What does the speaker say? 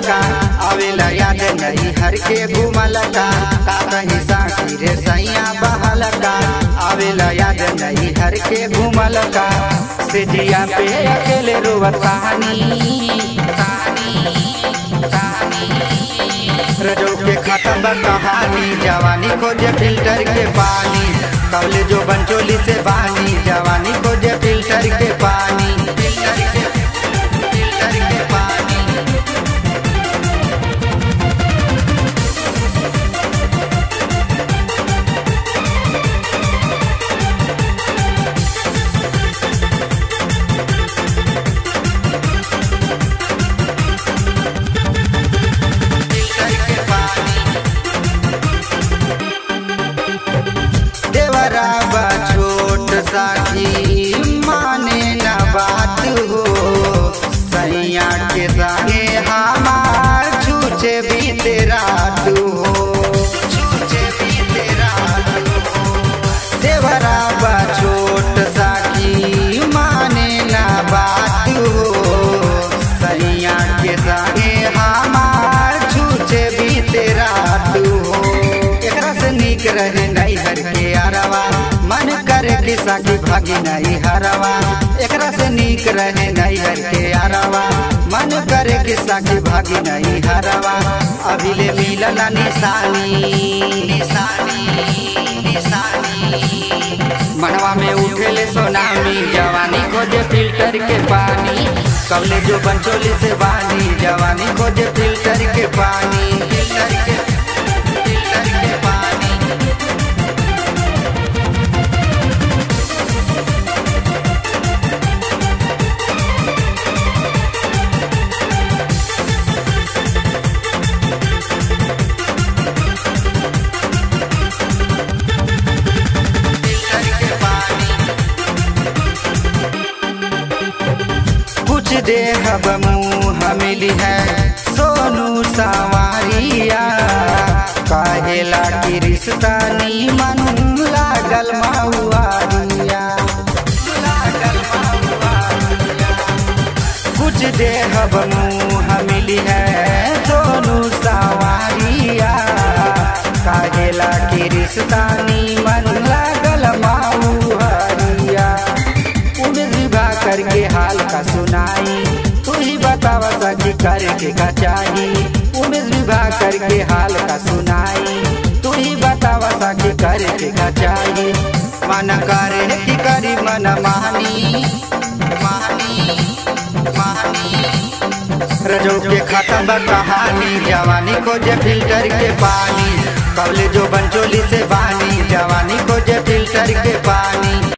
का आवेला याद नहीं हर के घूमल का का कहीं साथी रे सैया बहल का आवेला याद नहीं हर के घूमल का सिजिया पे अकेले रोवत कहानी रजो के खत्म बा कहानी जवानी खोजे फिल्टर के पानी कवले जो बंचोली से बानी जवानी खोजे फिल्टर के पानी फिल्टर के फिल्टर के पानी फिल्टर के पानी देवरा बा छोट साथी माने न बात हो सैया के संगे हमार छूचे बीते रात हो छूचे बीते रात हो देवरा बा छोट साथी माने न बात हो सैया के संगे हमार छूचे बीते रात हो एकरा से नीक रहे नहीं हर के अरवा मन करे कि साकी भागी नहीं हरवा एकरा से नीक रहे नहीं हर के अरवा मन करे कि साकी भागी नहीं हरवा अभी ले मिलल निशानी निशानी निशानी मनवा में उठेले सोनामी जवानी खोजे फिल्टर के पानी कवले जो बंचोली से बानी जवानी खोजे फिल्टर के पानी फिल्टर के फिल्टर के पानी फिल्टर के पानी कुछ देहब मुँह मिली है सोनू सवारिया काहेला की रिश्ता नीमन लागल महुआरिया लागल महुआरिया कुछ देहब मुँह मिली है सोनू सवारिया काहेला की रिश्ता नीमन लागल महुआरिया उमेश विवाह करके हाल का सुनाई तू ही बतावा सकी करके का चाही उमेश विवाह करके हाल का सुनाई तू ही बतावा सकी करके का चाही मन करे कि करी मन मानी मानी मानी रजो के खत्म बा कहानी जवानी खोजे फिल्टर के पानी कवले जो बंचोली से बानी जवानी खोजे फिल्टर के पानी